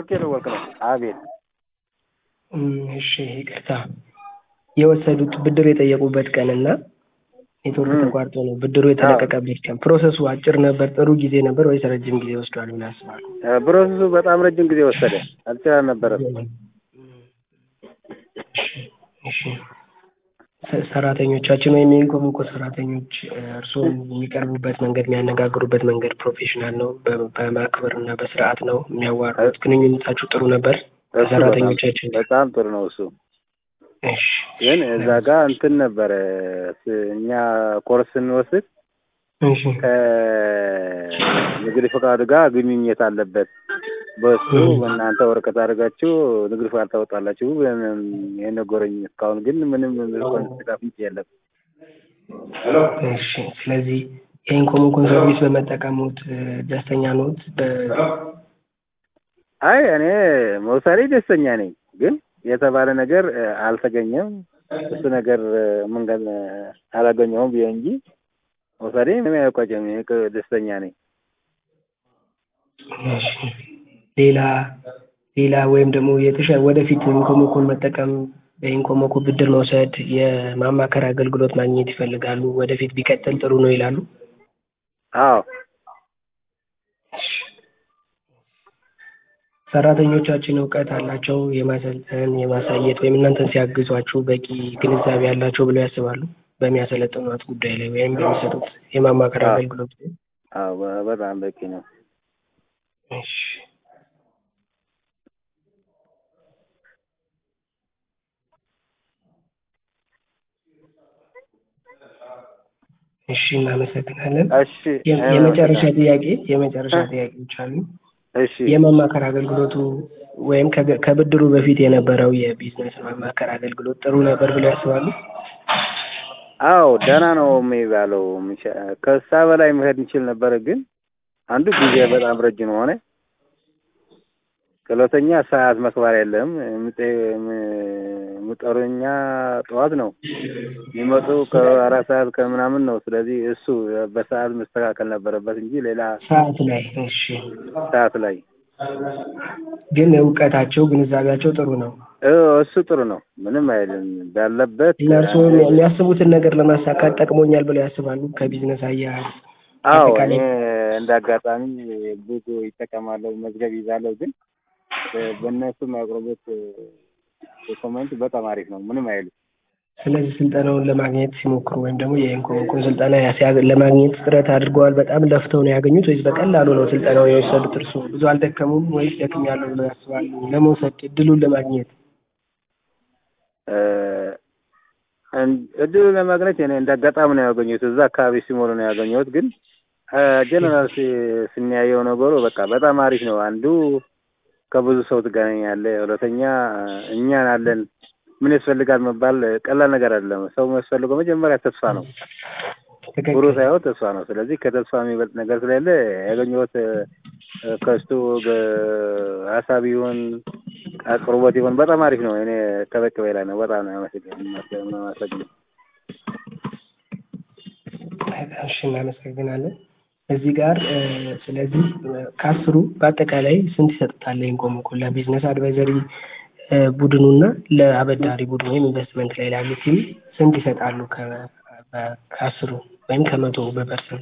ስልክ የደወልክ ነው? አቤት። እም፣ እሺ ይቅርታ የወሰዱት ብድር የጠየቁበት ቀን እና ኔትወርክ እም። ተቋርጦ ነው ብድሩ የተለቀቀበት ቀን ፕሮሰሱ አጭር ነበር ጥሩ ጊዜ ነበር ወይስ ረጅም ጊዜ ወስዷል ብለህ አስባለሁ? እ፣ ፕሮሰሱ በጣም ረጅም ጊዜ ወሰደ። አልችል አልነበረም። እሺ ሰ- ሰራተኞቻችን ወይም የኢንኮሞኮ ሰራተኞች እ፣ እርስዎን የሚቀርቡበት መንገድ የሚያነጋግሩበት መንገድ ፕሮፌሽናል ነው፣ በ- በማክበር እና በስርዓት ነው የሚያዋሩት። ግንኙነታችሁ ጥሩ ነበር እሱ በጣም ከሰራተኞቻችን ጋር? በጣም ጥሩ ነው እሱ። እሺ ግን እዛ ጋር እንትን ነበረ ስ- እኛ ኮርስ ስንወስድ እሺ ከንግድ ፈቃዱ ጋር ግንኙነት አለበት። በሱ እም። በእናንተ ወረቀት አድርጋችሁ ንግድ ፈቃድ ታወጣላችሁ ብለን የነገረኝ። እስካሁን ግን ምንም ፍንጭ የለም። እሺ ስለዚህ የኢንኮሞኮን ሰርቪስ በመጠቀሙት እ፣ ደስተኛ ኖት? በ- አይ እኔ መውሰዴ ደስተኛ ነኝ፣ ግን የተባለ ነገር እ፣ አልተገኘም። እሱ ነገር እ፣ መንገድ እ፣ አላገኘሁም ብዬ እንጂ መውሰዴ ምንም አይቆጨም። እኔ ቅ- ደስተኛ ነኝ። እሺ ሌላ ሌላ ወይም ደግሞ የተሻለ ወደፊት ኢንኮሞኮን መጠቀም በኢንኮሞኮ ብድር መውሰድ የማማከር አገልግሎት ማግኘት ይፈልጋሉ። ወደፊት ቢቀጥል ጥሩ ነው ይላሉ። አዎ ሰራተኞቻችን እውቀት አላቸው የማሰልጠን የማሳየት ወይም እናንተን ሲያግዟችሁ በቂ ግንዛቤ አላቸው ብለው ያስባሉ? በሚያሰለጥኗት ጉዳይ ላይ ወይም በሚሰጡት የማማከር አዎ። አገልግሎት ላይ? አዎ በ- በጣም በቂ ነው። እሺ እሺ እናመሰግናለን። እሺ የ- የመጨረሻ ጥያቄ የመጨረሻ ጥያቄዎች አሉ። እሺ የማማከር አገልግሎቱ ወይም ከገ- ከብድሩ በፊት የነበረው የቢዝነስ ማማከር አገልግሎት ጥሩ ነበር ብለው ያስባሉ? አዎ ደህና ነው የሚባለው። ምሻ- ከዛ በላይ መሄድ እንችል ነበር፣ ግን አንዱ ጊዜ በጣም ረጅም ሆነ። ሁለተኛ ሰዓት መክበር የለም። የምጠ- የም- የሚጠሩኛ ጠዋት ነው የሚመጡ ከአራት ሰዓት ከምናምን ነው። ስለዚህ እሱ በሰዓት መስተካከል ነበረበት እንጂ ሌላ ሰዓት ላይ እሺ። ሰዓት ላይ ግን እውቀታቸው ግንዛቤያቸው ጥሩ ነው እ እሱ ጥሩ ነው። ምንም አይልም ባለበት እና እርስዎ የሚያስቡትን ነገር ለማሳካት ጠቅሞኛል ብለው ያስባሉ? ከቢዝነስ አያያዝ አዎ እኔ አጠቃላይ እንደ አጋጣሚ ብዙ ይጠቀማለሁ፣ መዝገብ ይዛለሁ። ግን በእነሱ የሚያቀርቡት ዶክመንት በጣም አሪፍ ነው። ምንም አይልም። ስለዚህ ስልጠናውን ለማግኘት ሲሞክሩ ወይም ደግሞ የኢንኮሞኮን ስልጠና ያሲያ- ለማግኘት ጥረት አድርገዋል? በጣም ለፍተው ነው ያገኙት ወይስ በቀላሉ ነው ስልጠናውን የወሰዱት? እርስዎ ብዙ አልደከሙም ወይስ ደክሜያለሁ ብለው ያስባሉ? ለመውሰድ እድሉን ለማግኘት እ፣ እን- እድሉ ለማግኘት እኔ እንደ አጋጣሚ ነው ያገኘሁት። እዛ አካባቢ ሲሞሉ ነው ያገኘሁት። ግን ጀነራል ስናያየው ነገሩ በቃ በጣም አሪፍ ነው። አንዱ ከብዙ ሰው ትገናኛለህ። ሁለተኛ እኛን አለን ምን ያስፈልጋል መባል ቀላል ነገር አይደለም። ሰው የሚያስፈልገው መጀመሪያ ተስፋ ነው። ትክክል። ብሩ ሳይሆን ተስፋ ነው። ስለዚህ ከተስፋ የሚበልጥ ነገር ስለሌለ ያገኘሁት እ፣ ከስቱ ሀሳብ ይሁን አቅርቦት ይሁን በጣም አሪፍ ነው። እኔ ከበቂ በላይ ነው። በጣም ነው ያመሰግነው። እሺ እናመሰግናለን። እዚህ ጋር እ፣ ስለዚህ እ፣ ከአስሩ በአጠቃላይ ስንት ይሰጡታል? ኢንኮሞኮ ለቢዝነስ አድቫይዘሪ እ፣ ቡድኑና ለአበዳሪ ቡድኑ ወይም ኢንቨስትመንት ላይ ላሉ ቲም ስንት ይሰጣሉ? ከ- በ- ከአስሩ ወይም ከመቶ በፐርሰንት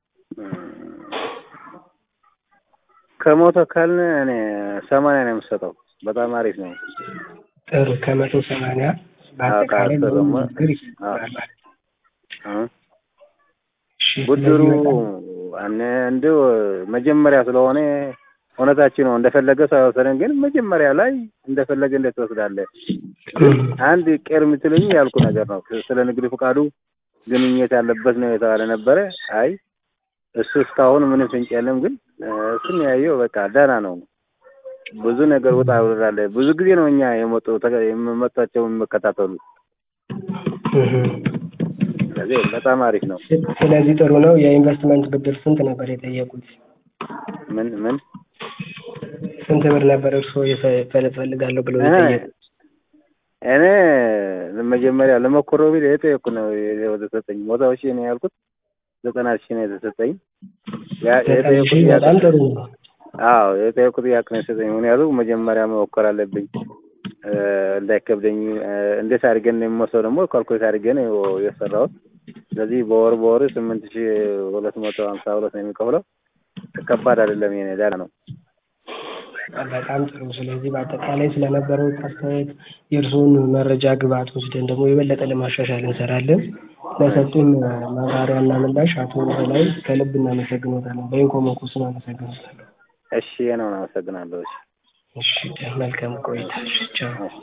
ከሞተ ካልን እኔ ሰማንያ ነው የምሰጠው። በጣም አሪፍ ነው። ጥሩ ከመቶ ሰማንያ በአጠቃላይ ከአስር ለሁሉም ደግሞ- ነገር ይሰጣል ማለት ነው። እ? እሺ ብድሩ ስለዚህ በጣም አነ እንደው መጀመሪያ ስለሆነ እውነታችን ነው እንደፈለገ ሳይወሰደን፣ ግን መጀመሪያ ላይ እንደፈለገ እንዴት ትወስዳለህ? አንድ ቄር የምትለኝ ያልኩ ነገር ነው። ስለ ንግድ ፈቃዱ ግንኙነት ያለበት ነው የተባለ ነበረ። አይ እሱ እስካሁን ምንም ፍንጭ የለም። ግን እ፣ እሱን ያየው በቃ ደህና ነው። ብዙ ነገር ውጣ ውረድ ብዙ ጊዜ ነው እኛ የመጡ ተከ- የመጣቸው የሚከታተሉ። እህ። ስለዚህ በጣም አሪፍ ነው። ስለዚህ ጥሩ ነው። የኢንቨስትመንት ብድር ስንት ነበር የጠየቁት? ምን ምን ስንት ብር ነበር እርስዎ የፈ- እፈልጋለሁ ብለው እ፣ የጠየቁት? እኔ መጀመሪያ ለመኮረው ቢል የጠየኩ ነው ወደ ሰጠኝ ሞታው ሺህ ነው ያልኩት። ዘጠና ሺህ ነው የተሰጠኝ። ያ ዘጠኝ የጠየኩት ሺህ ያ- በጣም ጥሩ ነው። አዎ የጠየቁት ጥያቄ ነው የሰጠኝ። ምክንያቱም መጀመሪያ መሞከር አለብኝ እ፣ እንዳይከብደኝ እ፣ እንዴት አድርገን ነው የሚወስደው ደግሞ ካልኩሌት አድርገን ነው የሰራሁት። ስለዚህ በወር በወር ስምንት ሺህ ሁለት መቶ ሀምሳ ሁለት ነው የሚከፍለው። ከባድ አይደለም። የኔ ደህና ነው። በጣም ጥሩ። ስለዚህ በአጠቃላይ ስለነበረው አስተያየት የእርስዎን መረጃ ግብዓት ወስደን ደግሞ የበለጠ ለማሻሻል እንሰራለን። ለሰጡን ማብራሪያና ምላሽ አቶ በላይ ከልብ እናመሰግኖታለን። በኢንኮሞኮ ስም አመሰግኖታለሁ። እሺ ነው። አመሰግናለሁ። እሺ እሺ መልካም ቆይታ። እሺ ቻው። እሺ